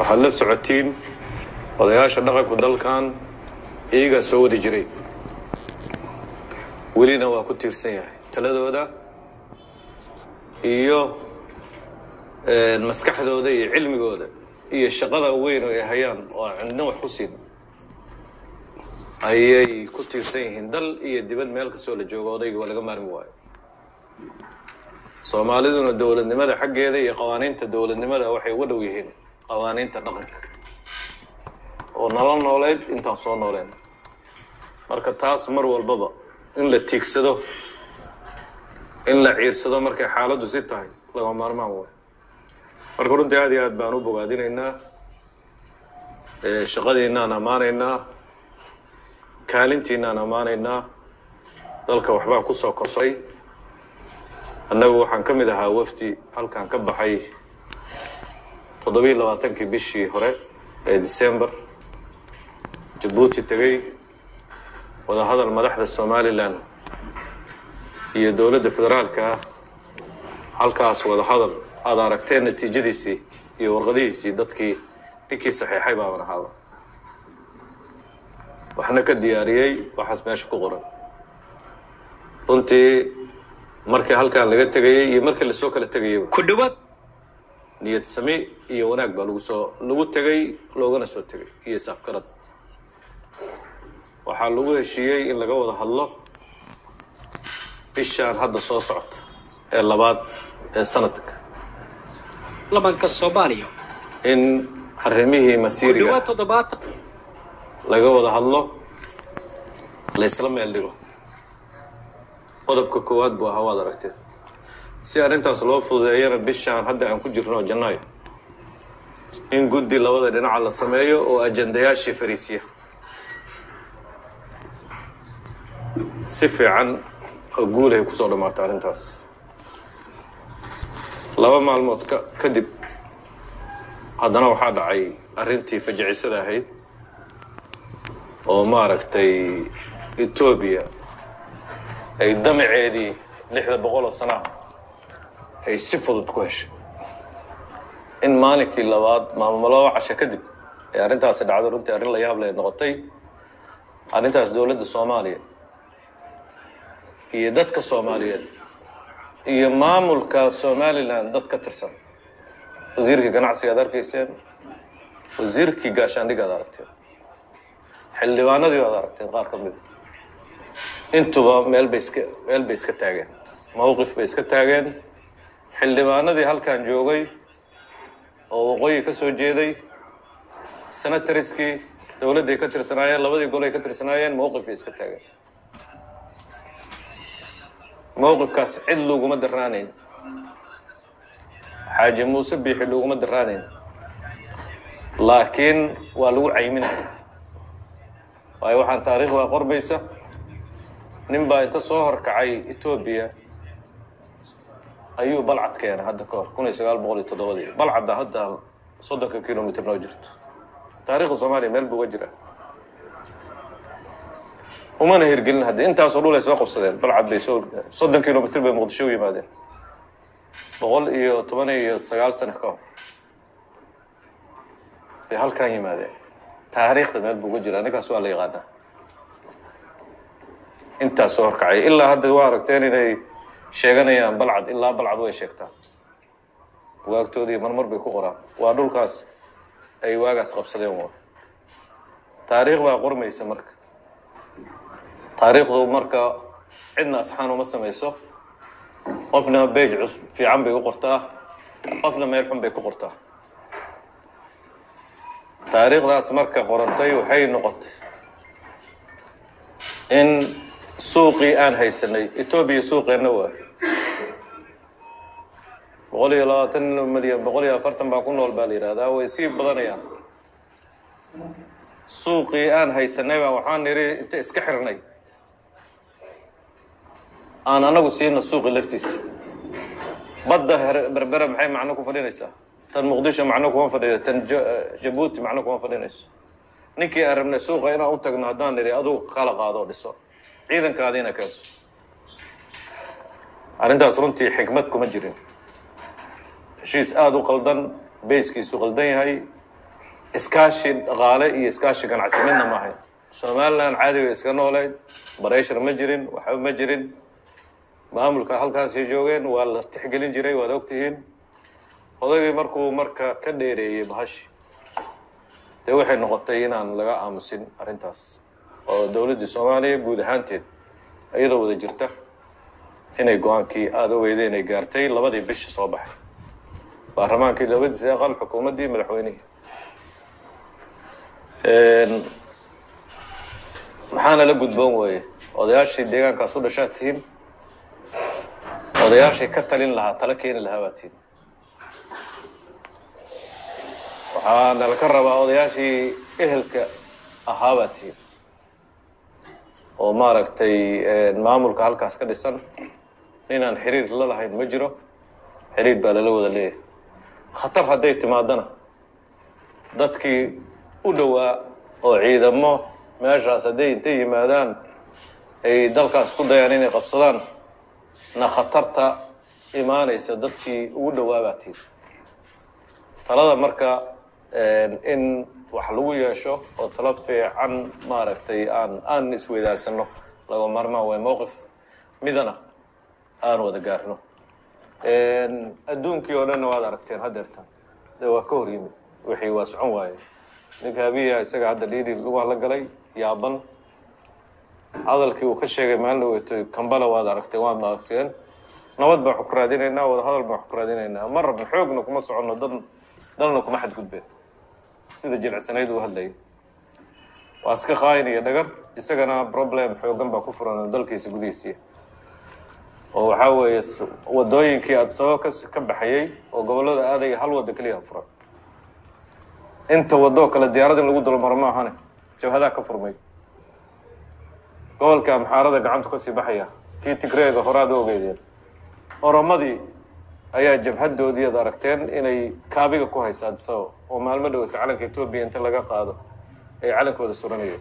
waxaad la socotiin odayaasha dhaqanku dalkan iyagaa soo wadi jiray welina waa ku tiirsan yahay taladooda iyo maskaxdooda iyo cilmigooda iyo shaqada weyn oo ay hayaan oo aan cidna wax ku siin ayay ku tiirsan yihiin dal iyo dibad meel kastoo la joogo odayga waa laga maarmi waayo soomaaliduna dowladnimada xaggeeda iyo qawaaniinta dowladnimada waxay uga dhow yihiin qawaaniinta dhaqanka oo nala nooleyd intaan soo nooleen marka taas mar walbaba in la tiigsado in la ciirsado markay xaaladdu si tahay laga maarmaan waayo marka runtii aad iyo aad baan u bogaadinaynaa shaqadiinaan ammaanaynaa kaalintiinaan ammaanaynaa dalka waxbaa ku soo korsay annagu waxaan ka mid ahaa wafdi halkan ka baxay toddobiiyo labaatankii bishii hore ee december jabuuti tegey wadahadal madaxda somalilan iyo dowladda federaalka ah halkaas wadahadal aada aragteen natiijadiisii iyo warqadihiisii dadkii ninkii saxiixay baaban ahaaba waxna ka diyaariyey waxaas meesha ku qoran runtii markii halkan laga tegayey iyo markii lasoo kala tegayeyba ku dhawaad niyad sami iyo wanaag baa lagu soo lagu tegay loogana soo tegay iyo saafgarad waxaa lagu heshiiyey in laga wada hadlo bishaan hadda soo socota ee labaad ee sanadka labanka soomaaliya in arrimihii ku masiiriga dhawaad toddobaatan laga wada hadlo la isla meel dhigo qodobka koowaad buu ahaa waad aragteen si arrintaas loo fududeeyana bishaan hadda aan ku jirno janaayo in guddi labada dhinaca la sameeyo oo ajandayaashii fariisiya si fiican oo guulahay kusoo dhammaatay arrintaas laba maalmood ka kadib haddana waxaa dhacay arrintii fajacisada ahayd oo maaragtay etoobiya ay damaceedii lixda boqol oo sana ay si fudud ku heshay in maalinkii labaad maalmo laba casho kadib ay arrintaasi dhacday runtii arrin la yaab leh noqotay arrintaas dowladda soomaaliya iyo dadka soomaaliyeed iyo maamulka somalilan dad ka tirsan wasiirkii ganacsiga ad arkayseen wasiirkii gaashaandhiga ad aragteen xildhibaanadii ad aragteen qaar ka mida intuba meel bay iska meel bay iska taageen mowqif bay iska taageen xildhibaanadii halkan joogay oo waqooyi ka soo jeeday senatariskii dowladday ka tirsanaayeen labadii gol ay ka tirsanaayeen mowqif bay iska taageen mowqifkaas cid loguma daraanayn xaaji muuse biixi loguma daraanayn laakiin waa lagu cayminaya waayo waxaan taariikhda qorbaysa nin baa inta soo horkacay etoobiya ayuu balcad keenay hadda ka hor kun iyo sagaal boqol iyo toddobadii balcadda hadda soddonka kilomitr noo jirto taariikhda soomaaliya meel buu uga jira umana hirgelin haddi intaasoo dhul ay soo qabsadeen balcad bay soo soddon kilomitr bay muqdisho u yimaadeen boqol iyo toban iyo sagaal sano ka hor bay halkan yimaadeen taariikhda meel buu uga jira ninkaas waa la yaqaanaa intaas soo horkacay ilaa hadda waa aragteen inay sheeganayaan balcad ilaa balcad way sheegtaan waagtoodii marmar bay ku qoraan waa dhulkaas ay waagaas qabsadeen wa taariikh baa qormaysa marka taariikhdu marka cidna asxaan uma samayso qofna beej cus fiican bay u qortaa qofna meel xun bay ku qortaa taariikhdaas marka qorantay waxay noqotay in suuqii aan haysanay etoobiya suuqeenna waa boqol iyo labaatan milyan boqol iyo afartan baa ku nool baa la yidhahdaa way sii badanayaan suuqii aan haysanay baa waxaan nidhi inta iska xirnay aan anagu siina suuqi laftiisa badda her- berbera maxay macno ku fadhinaysaa tan muqdisho macno kuma fadhiyo tan Ja- jabuuti macno kuma fadhinayso ninkii aan rabnay suuqa inaan u tagno haddaan nidhi adugu kala qaado oo dhiso ciidankaadiina keenso arrintaas runtii xikmad kuma jirin heshiis aada u qaldan bayskiisu qaldan yahay iskaashi dhaqaale iyo iskaashi ganacsi midna ma ahayn somalilan caadiga iska nooleyd bareshar ma jirin waxba ma jirin maamulka halkaasay joogeen waa la tixgelin jiray waad ogtihiin odaygii markuu marka ka dheereeyey bahashi dee waxay noqotay inaan laga aamusin arrintaas oo dowladdii soomaaliya guud ahaanteed iyadoo wada jirta inay go-aankii aada ogeydeen ay gaartay labadii bishi soo baxay baarlamaankii labadiisi aqal xukuumaddii madaxweynihii maxaana la gudboon weeye odayaashii deegaankaas u dhashaa tihiin odayaashii ka talin lahaa tala keeni lahaa baa tihiin waxaana laka rabaa odayaashii ehelka ahaa baa tihiin oo maaragtay maamulka halkaas ka dhisan inaan xiriir la lahayn ma jiro xiriir baa lala wada leeyahay khatar hadday timaadana dadkii u dhowaa oo ciidamo meeshaas hadday intay yimaadaan ay dalkaas ku dayaan inay qabsadaan na khatarta imaanaysa dadkii ugu dhowaa tiid talada marka in wax lagu yeesho oo talo fiican maaragtay aan aan isweydaarsano laga maarmaan way mowqif midana aan wada gaarno adduunkii oo dhanna waad aragteen haddeertan dee waa ka hor yimid wixii waa socon waaye ninka abiya isaga hadda dhiiri lugaa la galay yaaban hadalkii uu ka sheegay maalin dhaweeto kambala waad aragtay waad maagteen nabad baan wax ku raadinaynaa wada hadal baan wax ku raadinaynaa ma rabno xoogna kuma soconno dad dalna kuma xadgudbeen sida jilicsanayd uu hadlayay waa iska qaayin iyo dhagar isagana problem xoogan baa ku furan dalkiisa gudihiisii oo waxaa weeye wadooyinkii aada sabab ka ka baxayay oo gobollada aadaya hal wadda keliya furan inta wadoo kale diyaarad in lagu dulmaro ma ahane jabhadaa ka furmay gobolka amxaarada gacantu kasii baxaya kii tigreega horaad u ogeydeen oromadii ayaa jabhadoodii ad aragteen inay kaabiga ku haysa adisabab oo maalmo dhowata calanka etoobiya inta laga qaado ay calankooda suranayeen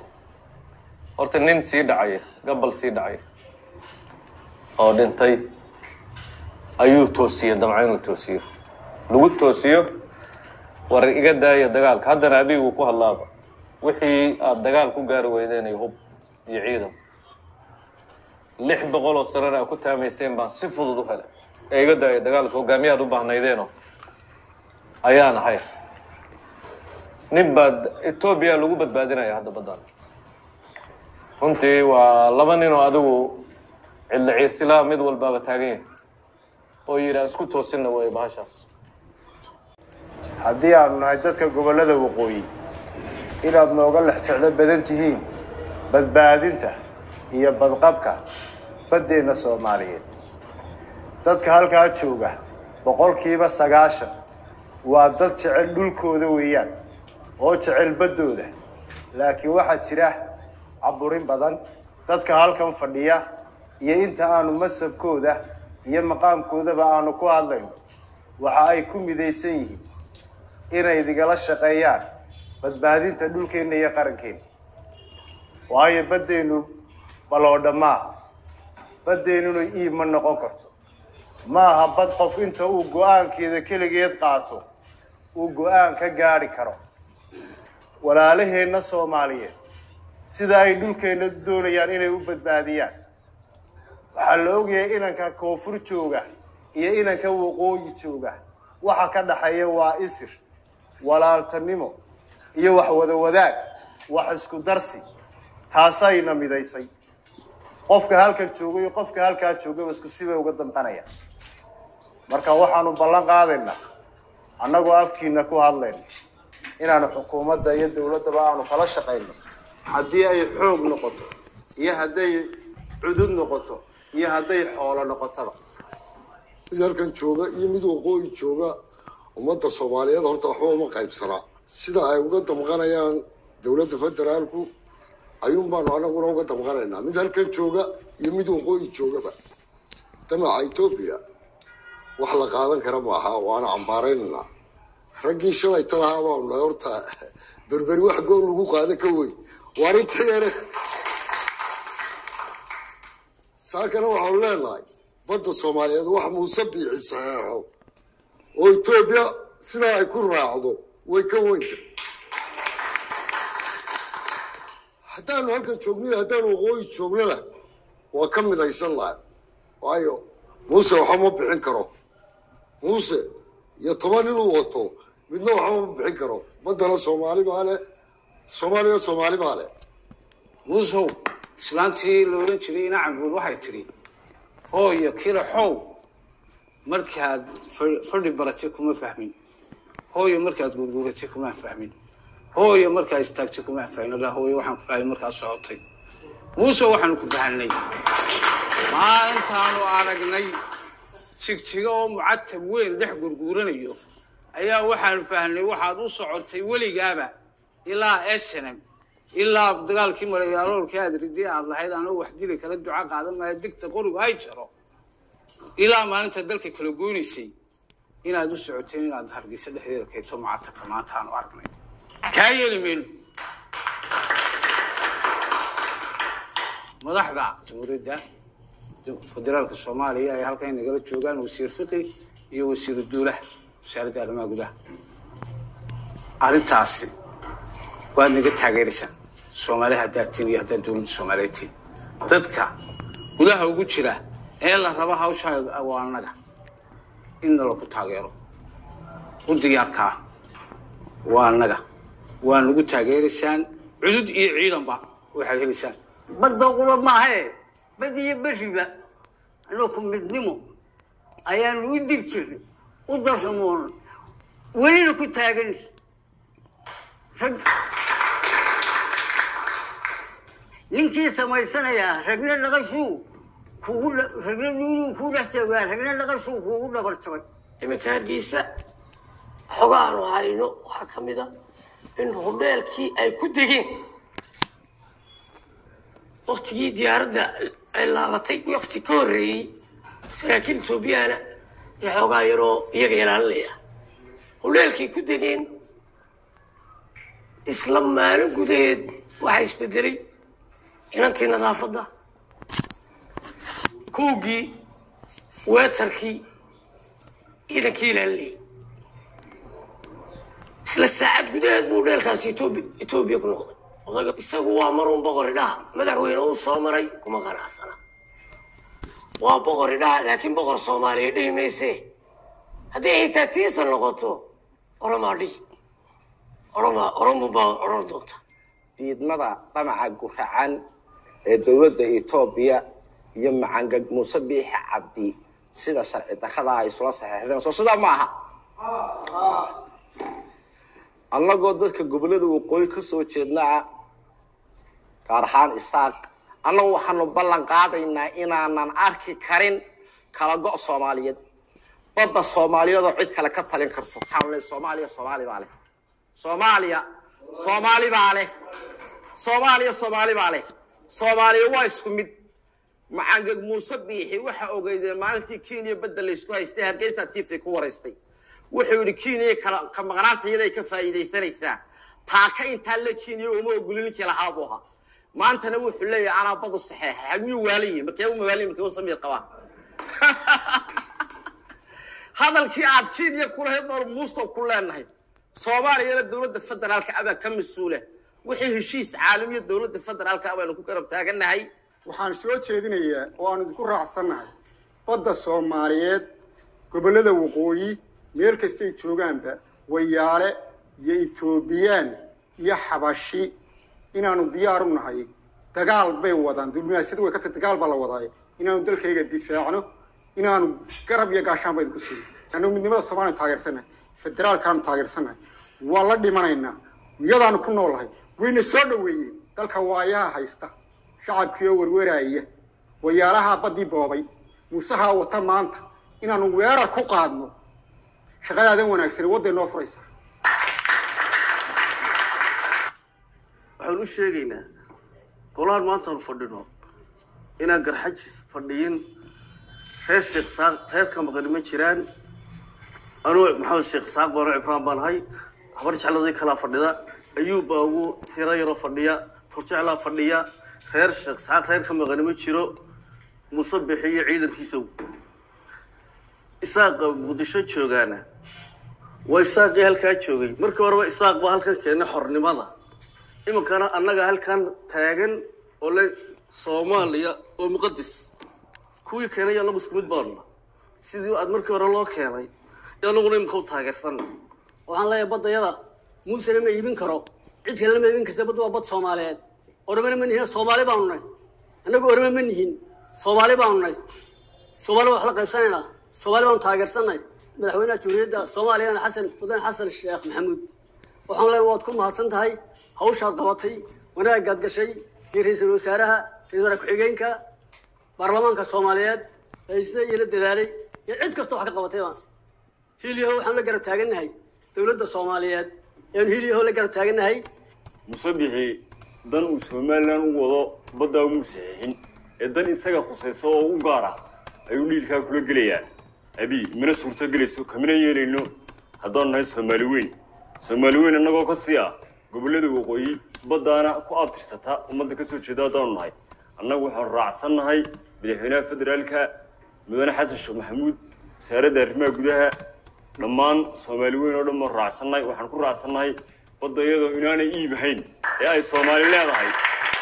horta nin sii dhacaya gabal sii dhacaya oo dhintay ayuu toosiyey damca inuu toosiyo lagu toosiyo war iga daaya dagaalka haddana abigu ku hadlaaba wixii aada dagaal ku gaari weydeen hub iyo ciidan lix boqol oo sanana a ku taamayseen baan si fudud u helay ee iga daaya dagaalka hogaamiyaad u baahnaydeenoo ayaan ahay nin baa etoobiya lagu badbaadinaya hadda baddaan runtii waa laba nin oo adigu cidla ciirsilaa mid walbaaba taagan yahay oo yidhi isku toosinna way bahashaas haddii aanu nahay dadka gobollada waqooyi inaad nooga lex jeclo badan tihiin badbaadinta iyo badqabka baddeenna soomaaliyeed dadka halkaa jooga boqolkiiba sagaashan waa dad jecel dhulkooda weeyaan oo jecel baddooda laakiin waxaa jira caburin badan dadka halkan fadhiya iyo inta aanu masabkooda iyo maqaamkoodaba aanu ku hadlayno waxa ay ku midaysan yihiin inay idigala shaqeeyaan badbaadinta dhulkeenna iyo qarankeenna waayo baddeennu baloodha maaha baddeennuna iib ma noqon karto ma aha bad qof inta uu go-aankeeda keligeed qaato uu go-aan ka gaadhi karo walaalaheenna soomaaliyeed sida ay dhulkeenna doonayaan inay u badbaadiyaan waxaa la ogyahay inanka koonfur jooga iyo inanka waqooyi jooga waxa ka dhaxeeya waa isir walaaltanimo iyo wax wada wadaag wax isku darsi taasayna midaysay qofka halkan jooga iyo qofka halkaa joogaba isku sibay uga damqanaya marka waxaanu ballan qaadaynaa annagoo afkiina ku hadlayno inaanu xukuumadda iyo dowladdaba aanu kala shaqayno haddii ay xoog noqoto iyo hadday cudud noqoto iyo hadday xoolo noqotaba mid halkan jooga iyo mid waqooyi jooga ummadda soomaaliyeed horta waxba uma qaybsanaa sida ay uga damqanayaan dowladda federaalku ayuun baanu anaguna uga damqanaynaa mid halkan jooga iyo mid waqooyi joogaba damaca etoobiya wax la qaadan kara maaha waana cambaaraynaynaa raggii shalay talahaa baanu nahay horta berberi wax gool lagu qaada ka weyn waa arrinta yare saakana waxaanu leenahay badda soomaaliyeed wax muuse biixi saxeexo oo etoobiya sidaa ay ku raacdo way ka weynta haddaanu halkan joogniyo haddaanu waqooyi joognana waa ka midaysan lahay waayo muuse waxba ma bixin karo muuse iyo toban inuu wato midna waxba ma bixin karo baddana soomaali baa leh soomaaliya soomaali baa leh muusow islaantii la odhan jiray inacambuul waxay tidhi hooyo kila xow markaad fa- fadhi baratay kuma fahmin hooyo markaad gurguuratay kuma fahmin hooyo markaad istaagtay kuma fahmin alla hooyo waxaan ku fahmay markaad socotay muuse waxaanu ku fahanay maalintaanu aragnay jigjiga oo mucatab weyn dhex gurguuranayo ayaa waxaanu fahnay waxaad u socotay weligaaba ilaa snm ilaa dagaalkii marayaalolkii aad ridii aad lahayd anoo wax dili kala duca qaadan maayo digta qorigu ay jaro ilaa maalinta dalka kala goynaysay inaad u socoteen inaad hargeysa dhexdeeda keento mucatabka maanta aanu aragnay kaa yeeli mayno madaxda jamhuuriyadda federaalka soomaaliya ay halkan nagala joogaan wasiir fiqi iyo wasiiru duulaha wasaaradda arrimaha gudaha arrintaasi waad naga taageeraysaan soomaali haddaad tiin iyo haddaad dowladda soomaaliyeed tiin dadka gudaha ugu jira ee la raba hawshaa waa annaga in nalaku taageero u diyaarkaa waa annaga waa nagu taageeraysaan cudud iyo ciidanba waxaad helaysaan badda qura maahae bad iyo beriba anaku midnimo ayaanu u dib jirnay u darsamoona welina ku taagan rag ninkii samaysanayaa ragna dhaqashuu kugu dha- ragna nuunuu kuu dhex joogaa ragna dhaqashuu kuugu dhabar jabay iminka hargeysa xogaanu hayno waxaa ka mid a in hudheelkii ay ku degeen waktigii diyaaradda ay laabatay wakti ka horreeyey saraakiil etoobiyana iyo xoogaa yaroo iyaga ilaalinaya hudheelkii ku degeen isla maalin gudaheed waxaa isbedelay inantii nadaafadda kuugii weetarkii ciidankii ilaalinayay isla saacad gudaheed buu dheelkaasi etoobi etoobiya ku noqday odaga isagu waa marun boqori dhaha madaxweyne uu soo maray kuma qanacsana waa boqori dhaha laakiin boqor soomaaliya dhihi mayse haddii xitaa tiisa noqoto oromaa dhihi oroma oromu baa oran doonta diidmada damaca guracan ee dowladda etoobiya iyo macangag muuse biixi cabdi sida sharci darrada ay isula saxeexdeen soo sidaa ma aha annagoo dadka gobollada waqooyi ka soo jeednaa gaar ahaan isaaq annagu waxaanu ballan qaadaynaa inaanan arki karin kala go' soomaaliyeed badda soomaaliyeedoo cid kale ka talin karto waxaanu leeyahay soomaaliya soomaali baa leh soomaaliya soomaali baa leh soomaaliya soomaali baa leh soomaaliya waa isku mid macangeg muuse biixi waxa ogeydeen maalintii kenya badda laysku haystay hargeysa tiifay ku waraystay wuxuu yidhi kenya kala ka maqnaanta iyaday ka faa'iidaysanaysaa taaka intaa la kenya uma ogolin ninkii lahaa buu ahaa maantana wuxuu leeyahay anaa badu saxeexa miyuu waalayihin markee uma waalayin markee u samiir qabaa hadalkii aad kenya kulahayd noor muuse ku leenahay soomaaliyana dowladda federaalka abaa ka mas-uula wixii heshiis caalamiya dowladda federaalka abaanu ku garab taaganahay waxaan soo jeedinayaa oo aan idinku raacsannahay badda soomaaliyeed gobollada waqooyi meel kastay joogaanba wayaale iyo etoobiyaan iyo xabashi inaanu diyaar u nahay dagaal bay wadaan diblomaasiyada way ka tahay dagaal baa la wadaay inaanu dalkayga difaacno inaanu garab iyo gaashaan ba idinku siino annagu midnimada soomaaliya taageersannahay federaalkaanu taageersannahay waa la dhimanaynaa iyadaanu ku noolahay wayna soo dhoweeyeen dalka waayaha haysta shacabkii oo werweraaya wayaalahaa baddii boobay muusahaa wata maanta inaanu weerar ku qaadno shaqadaadan wanaagsani wadday noo furaysaa waxaan u sheegaynaa golahan maantaanu fadhino inaan garxajis fadhiyin reer sheekh saaq reerka maqani ma jiraan anuu maxamed sheekh saaq baano cibraan baan ahay habar jecladii kalaa fadhida ayuub baa ugu tiro yaro fadhiya turjeclaa fadhiya reer sheekh saaq reerka maqani ma jiro muuse bixiyo ciidankiisaw isaaqa muqdisho joogaana waa isaaqii halkaa joogay markii horeba isaaq baa halkan keenay xornimada iminkana annaga halkan taagan oo le soomaaliya oo muqadis kuwii keenay annagu isku mid baanu nahay sidii aad markii hore loo keenay iyo annaguna iminka u taageersanna waxaan leeyahay baddayada muusena ma iibin karo cid kalena ma iibin karta badda waa bad soomaaliyeed oromana ma nihin soomaali baanu nahay annagu orome ma nihin soomaali baanu nahay soomaali wax la qaybsanaynaa soomaali baanu taageersanay madaxweynaha jamhuuriyadda soomaaliyana xasan mudane xasan sheekh maxamuud waxaan leeyahay waad ku mahadsan tahay hawshaad qabatay wanaagaad gashay iyo ra-iisul wasaaraha ra-isul wasaare ku-xigeenka baarlamaanka soomaaliyeed ee sida ila dadaalay iyo cid kasta wax ka qabatayba hiliyaho waxaan la garab taagannahay dowladda soomaaliyeed ayaanu hiliyaho la garab taagannahay musabixi dan uu somalilan u wado baddaa umuu saxiixin ee dan isaga khusayso oo u gaar ah ayuu dhiilkaa kula gelayaa abi mana suurto gelayso kamina yeelayno haddaanu nahay soomaali weyn soomaali weyn annagoo ka sii ah gobollada waqooyi baddaana ku abtirsata ummadda ka soo jeeda haddaanu nahay annagu waxaanu raacsan nahay madaxweynaha federaalka mudane xasan sheekh maxamuud wasaaradda arrimaha gudaha dhammaan soomaali weyn oo dhan baan raacsannahay waxaan ku raacsannahay badda iyadoo inaanay iib ahayn ee ay soomaali leedahay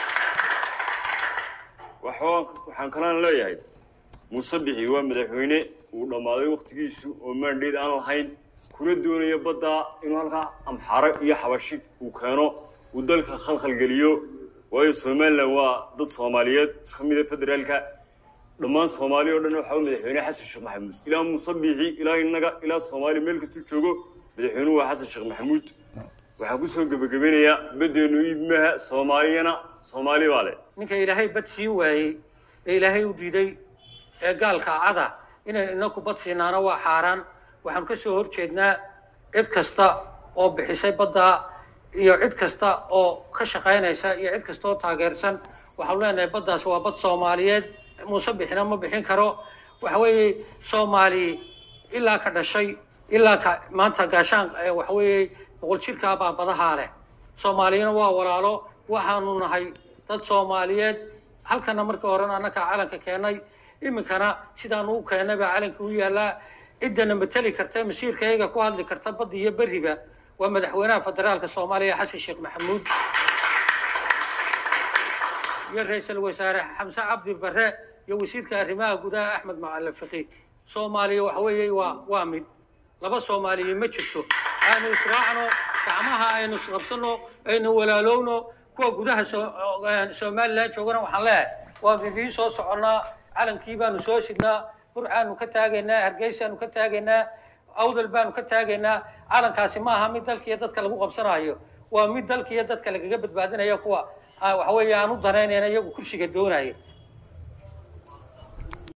waxaan waxaan kalaan leeyahay muuse bixi waa madaxweyne uu dhammaaday wakhtigiisu oo maandheed aan lahayn kuna doonaya baddaa inuu halkaa amxaro iyo xabashi uu keeno uu dalka khalkhalgeliyo waayo somalilan waa dad soomaaliyeed ka mida federaalka dhammaan soomaali oo dhan waxaa madaxweyne xasan sheekh maxamuud ilaa muuse biixi ilaa innaga ilaa soomaaliya meel kastuu joogo madaxweynuhu waa xasan sheekh maxamuud waxaan kusoo gebagabeynayaa baddeenu iibmaha soomaaliyana soomaali baa leh ninka ilaahay bad siin waayey ee ilaahay u diiday ee gaalka cada inaynu inaku bad siinaana waa xaaraan waxaanu ka soo horjeednaa cid kasta oo bixisay baddaa iyo cid kasta oo ka shaqaynaysa iyo cid kasta oo taageersan waxaanu leenahay baddaas waa bad soomaaliyeed muuse bixina ma bixin karo waxa weeye soomaali ilaa ka dhashay ilaa ka maanta gaashaan waxa weeye boqol jirkaa baa badahaa leh soomaaliyana waa walaalo waxaanu nahay dad soomaaliyeed halkana markii horena annakaa calanka keenay iminkana sidaanu u keennay baa calanka u yaallaa ciddana mateli karta masiirkayaga ku hadli karta badda iyo berriba waa madaxweynaha federaalka soomaaliya xasan sheekh maxamuud iyo ra-iisul wasaare xamse cabdi barre iyo wasiirka arrimaha gudaha axmed macalin fiqi soomaaliya waxa weeye waa waa mid laba soomaaliya ma jirto aynu israacno gacmaha aynu isqabsano aynu walaalowno kuwa gudaha somalilan joogana waxaan leeyahay waa idiin soo soconnaa calankii baanu soo sidnaa burcaanu ka taagaynaa hargeysaanu ka taagaynaa awdal baanu ka taagaynaa calankaasi ma aha mid dalka iyo dadka lagu qabsanayo waa mid dalka iyo dadka lagaga badbaadinaya kuwa waxa weeye aan u danaynayna iyagu kursiga doonaya